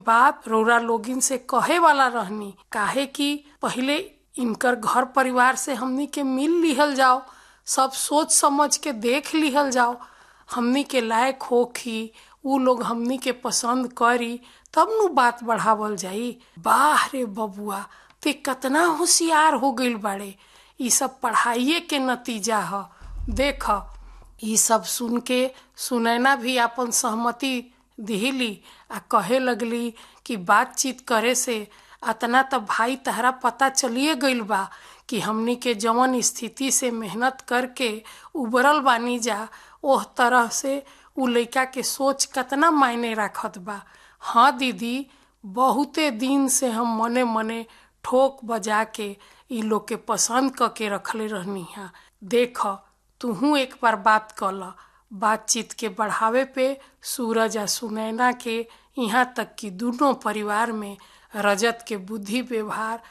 बात रौरा लोगिन से कहे वाला रहनी काहे कि पहिले इनकर घर परिवार से हमनी के मिल लिहल जाओ सब सोच समझ के देख लिहल जाओ हमनी के लायक होखी उ लोग हमनी के पसंद करी तब नु बात बढ़ावल जाई बाह रे बबुआ ते कतना होशियार हो गइल बाड़े ई सब पढ़ाइए के नतीजा ह देख ई सब सुन के सुनैना भी आपन सहमति दिहली आ कहे लगली कि बातचीत करे से अतना त भाई तहरा पता चलिए गइल बा कि हमनी के जवन स्थिति से मेहनत करके उबरल बानी जा ओह तरह से उ लइका के सोच कतना मायने राखत बा हाँ दीदी बहुते दिन से हम मने मने ठोक बजा के ई लोग के पसंद क के रखले रहनी हा देख तुहू एक बार बात कल बातचीत के बढ़ावे पे सूरज आ सुनैना के यहाँ तक कि दोनों परिवार में रजत के बुद्धि व्यवहार